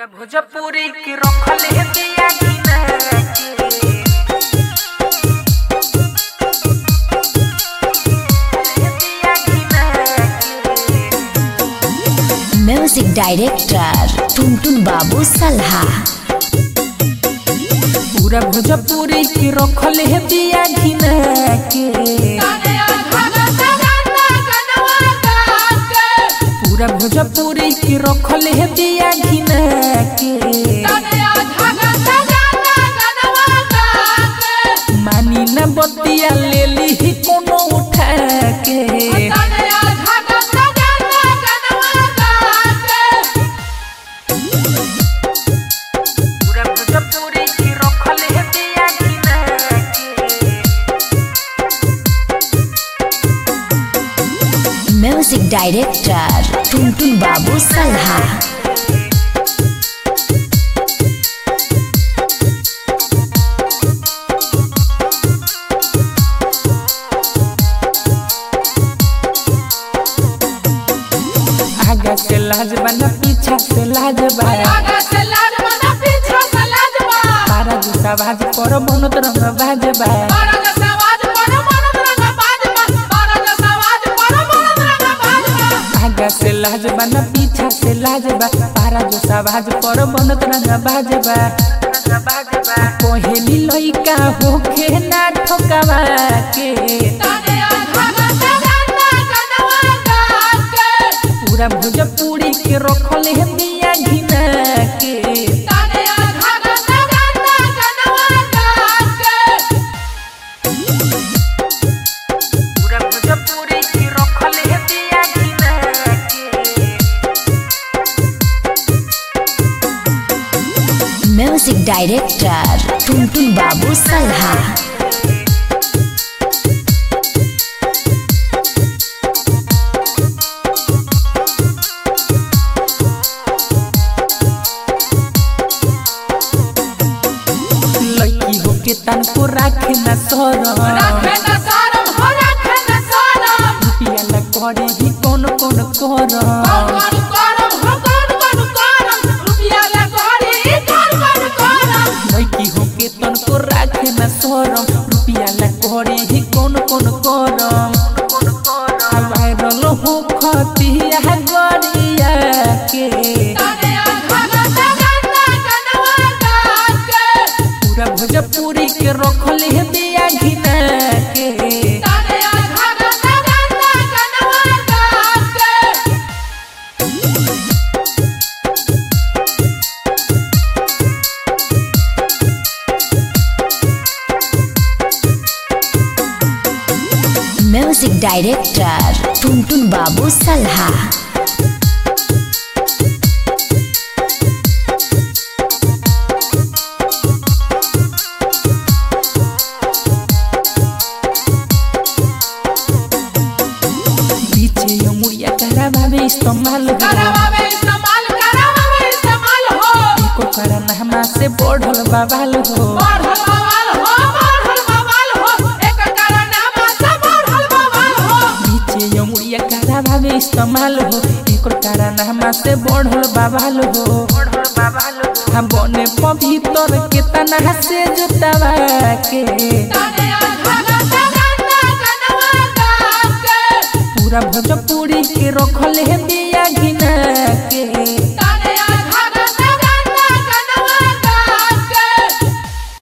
पूरा भोजपुरी के रखल है दिया घिना के दिया घिना के म्यूजिक डायरेक्टर टुनटुन बाबू सल्हा पूरा भोजपुरी के रखल है दिया घिना के पूरा भोजपुरी के रखल है दिया घिना के मानी न बतिया ले ली कोनो उठा के पूरा भोजपुरी के रखल है दिया घिना के म्यूजिक डायरेक्टर टुनटुन बाबू सल्हा आगे से लाज बना पीछा से लाज बा तारा जूता भाज पर बनत रंग भाज बा आगे से लाज बना पीछा से लाज बा तारा जूता भाज पर बनत रंग भाज बा कोहेली लइका होखे ना ठोकावा के पूरा भोजपुरी के रखल है दिया घिना के पूरा भोजपुरी के रखल है दिया घिना के म्यूजिक डायरेक्टर टुनटुन बाबू सल्हा लड़की होके तन को राखे न सरम रुपिया ला करे ही कौन कौन करम लड़की होके तन को राखे न सरम रुपिया ला करे ही कौन कौन करम वायरल हो खतिया गरिया के पूरा भोजपुरी के रखल है दिया घिना के म्यूजिक डायरेक्टर टुनटुन बाबू सल्हा पीछे मुड़िया करा भावे इस्तेमाल हो एको कारण हमा से बढ़ल बवाल हो पीछे मुड़िया करा भावे इस्तेमाल हो एको कारण हमा से बढ़ल बवाल हो हम बने पवित्र के तना से जुटावा के पूरा भोजपुरी के रखल है